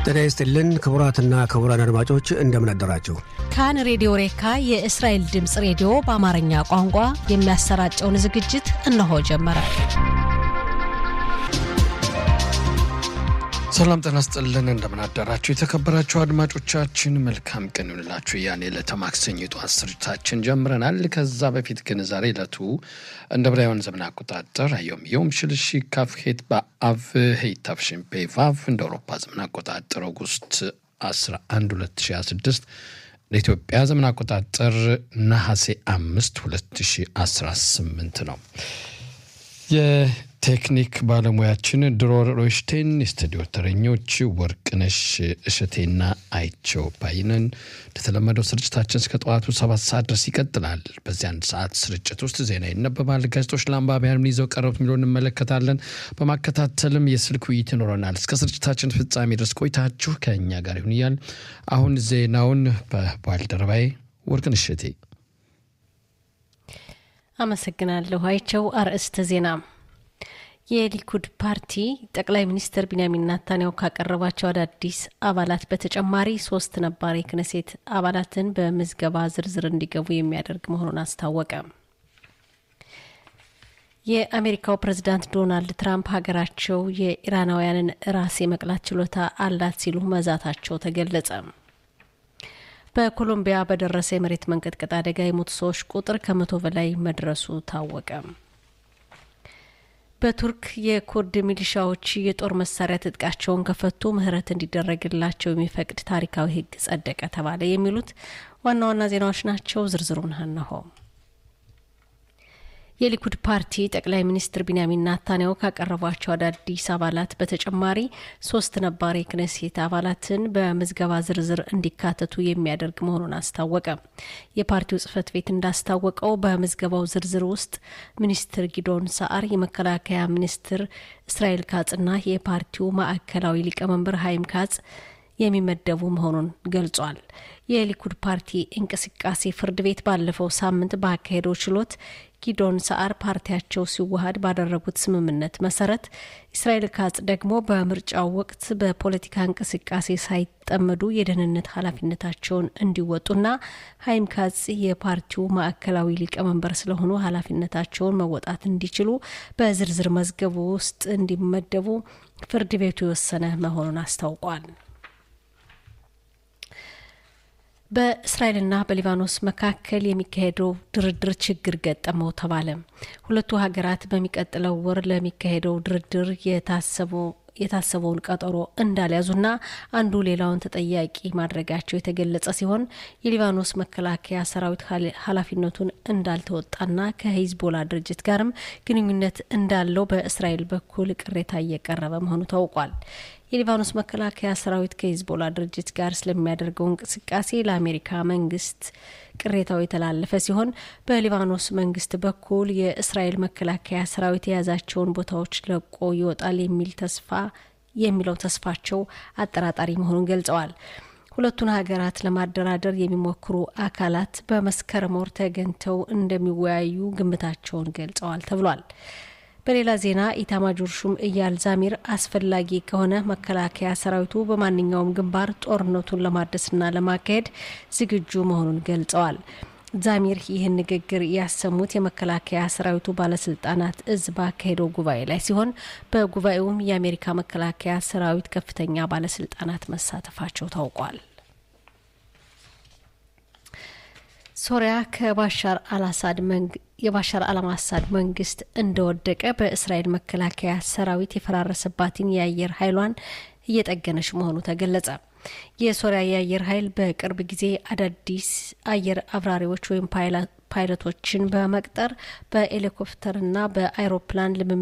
ጤና ይስጥልን ክቡራትና ክቡራን አድማጮች እንደምን አደራችሁ። ካን ሬዲዮ ሬካ የእስራኤል ድምፅ ሬዲዮ በአማርኛ ቋንቋ የሚያሰራጨውን ዝግጅት እነሆ ጀመረ። ሰላም ጤና ይስጥልን እንደምን አደራችሁ የተከበራችሁ አድማጮቻችን፣ መልካም ቀን ይሁንላችሁ። ያን ዕለተ ማክሰኞ ጠዋት ስርጭታችን ጀምረናል። ከዛ በፊት ግን ዛሬ ዕለቱ እንደ ብራውያን ዘመን አቆጣጠር አዮም ዮም ሽልሺ ካፍሄት በአቭ ሄይታፍሽን ፔቫቭ እንደ አውሮፓ ዘመን አቆጣጠር ኦጉስት 11 2026 ለኢትዮጵያ ዘመን አቆጣጠር ነሐሴ 5 2018 ነው። የቴክኒክ ባለሙያችን ድሮር ሮሽቴን፣ የስቱዲዮ ተረኞች ወርቅነሽ እሸቴና አይቸው ባይነን። እንደተለመደው ስርጭታችን እስከ ጠዋቱ ሰባት ሰዓት ድረስ ይቀጥላል። በዚህ አንድ ሰዓት ስርጭት ውስጥ ዜና ይነበባል፣ ጋዜጦች ለአንባቢያን ምን ይዘው ቀረቡት የሚለው እንመለከታለን። በማከታተልም የስልክ ውይይት ይኖረናል። እስከ ስርጭታችን ፍጻሜ ድረስ ቆይታችሁ ከእኛ ጋር ይሁን እያል አሁን ዜናውን በባልደረባዬ ወርቅነሽ እሸቴ አመሰግናለሁ። አይቸው አርዕስተ ዜና የሊኩድ ፓርቲ ጠቅላይ ሚኒስትር ቢንያሚን ናታንያሁ ካቀረባቸው አዳዲስ አባላት በተጨማሪ ሶስት ነባር የክነሴት አባላትን በምዝገባ ዝርዝር እንዲገቡ የሚያደርግ መሆኑን አስታወቀ። የአሜሪካው ፕሬዝዳንት ዶናልድ ትራምፕ ሀገራቸው የኢራናውያንን ራስ የመቅላት ችሎታ አላት ሲሉ መዛታቸው ተገለጸ። በኮሎምቢያ በደረሰ የመሬት መንቀጥቀጥ አደጋ የሞቱ ሰዎች ቁጥር ከመቶ በላይ መድረሱ ታወቀ። በቱርክ የኩርድ ሚሊሻዎች የጦር መሳሪያ ትጥቃቸውን ከፈቱ ምህረት እንዲደረግላቸው የሚፈቅድ ታሪካዊ ሕግ ጸደቀ ተባለ። የሚሉት ዋና ዋና ዜናዎች ናቸው። ዝርዝሩን እነሆ። የሊኩድ ፓርቲ ጠቅላይ ሚኒስትር ቢንያሚን ናታንያሁ ካቀረቧቸው አዳዲስ አባላት በተጨማሪ ሶስት ነባር የክነሴት አባላትን በምዝገባ ዝርዝር እንዲካተቱ የሚያደርግ መሆኑን አስታወቀ። የፓርቲው ጽህፈት ቤት እንዳስታወቀው በምዝገባው ዝርዝር ውስጥ ሚኒስትር ጊዶን ሰዓር፣ የመከላከያ ሚኒስትር እስራኤል ካጽና የፓርቲው ማዕከላዊ ሊቀመንበር ሀይም ካጽ የሚመደቡ መሆኑን ገልጿል። የሊኩድ ፓርቲ እንቅስቃሴ ፍርድ ቤት ባለፈው ሳምንት ባካሄደው ችሎት ጊዶን ሰዓር ፓርቲያቸው ሲዋሃድ ባደረጉት ስምምነት መሰረት እስራኤል ካጽ ደግሞ በምርጫው ወቅት በፖለቲካ እንቅስቃሴ ሳይጠመዱ የደህንነት ኃላፊነታቸውን እንዲወጡና ሀይም ካጽ የፓርቲው ማዕከላዊ ሊቀመንበር ስለሆኑ ኃላፊነታቸውን መወጣት እንዲችሉ በዝርዝር መዝገቡ ውስጥ እንዲመደቡ ፍርድ ቤቱ የወሰነ መሆኑን አስታውቋል። በእስራኤልና በሊባኖስ መካከል የሚካሄደው ድርድር ችግር ገጠመው ተባለ። ሁለቱ ሀገራት በሚቀጥለው ወር ለሚካሄደው ድርድር የታሰበውን ቀጠሮ እንዳልያዙና አንዱ ሌላውን ተጠያቂ ማድረጋቸው የተገለጸ ሲሆን የሊባኖስ መከላከያ ሰራዊት ኃላፊነቱን እንዳልተወጣና ከሂዝቦላ ድርጅት ጋርም ግንኙነት እንዳለው በእስራኤል በኩል ቅሬታ እየቀረበ መሆኑ ታውቋል። የሊባኖስ መከላከያ ሰራዊት ከሂዝቦላ ድርጅት ጋር ስለሚያደርገው እንቅስቃሴ ለአሜሪካ መንግስት ቅሬታው የተላለፈ ሲሆን በሊባኖስ መንግስት በኩል የእስራኤል መከላከያ ሰራዊት የያዛቸውን ቦታዎች ለቆ ይወጣል የሚል ተስፋ የሚለው ተስፋቸው አጠራጣሪ መሆኑን ገልጸዋል። ሁለቱን ሀገራት ለማደራደር የሚሞክሩ አካላት በመስከረም ወር ተገኝተው እንደሚወያዩ ግምታቸውን ገልጸዋል ተብሏል። በሌላ ዜና ኢታማጆር ሹም እያል ዛሚር አስፈላጊ ከሆነ መከላከያ ሰራዊቱ በማንኛውም ግንባር ጦርነቱን ለማድረስና ለማካሄድ ዝግጁ መሆኑን ገልጸዋል። ዛሚር ይህን ንግግር ያሰሙት የመከላከያ ሰራዊቱ ባለስልጣናት እዝ ባካሄደው ጉባኤ ላይ ሲሆን በጉባኤውም የአሜሪካ መከላከያ ሰራዊት ከፍተኛ ባለስልጣናት መሳተፋቸው ታውቋል። ሶሪያ ከባሻር አልአሳድ የባሻር አልአሳድ መንግስት እንደወደቀ በእስራኤል መከላከያ ሰራዊት የፈራረሰባትን የአየር ኃይሏን እየጠገነች መሆኑ ተገለጸ። የሶሪያ የአየር ኃይል በቅርብ ጊዜ አዳዲስ አየር አብራሪዎች ወይም ፓይለቶችን በመቅጠር በሄሊኮፕተርና በአይሮፕላን ልምምድ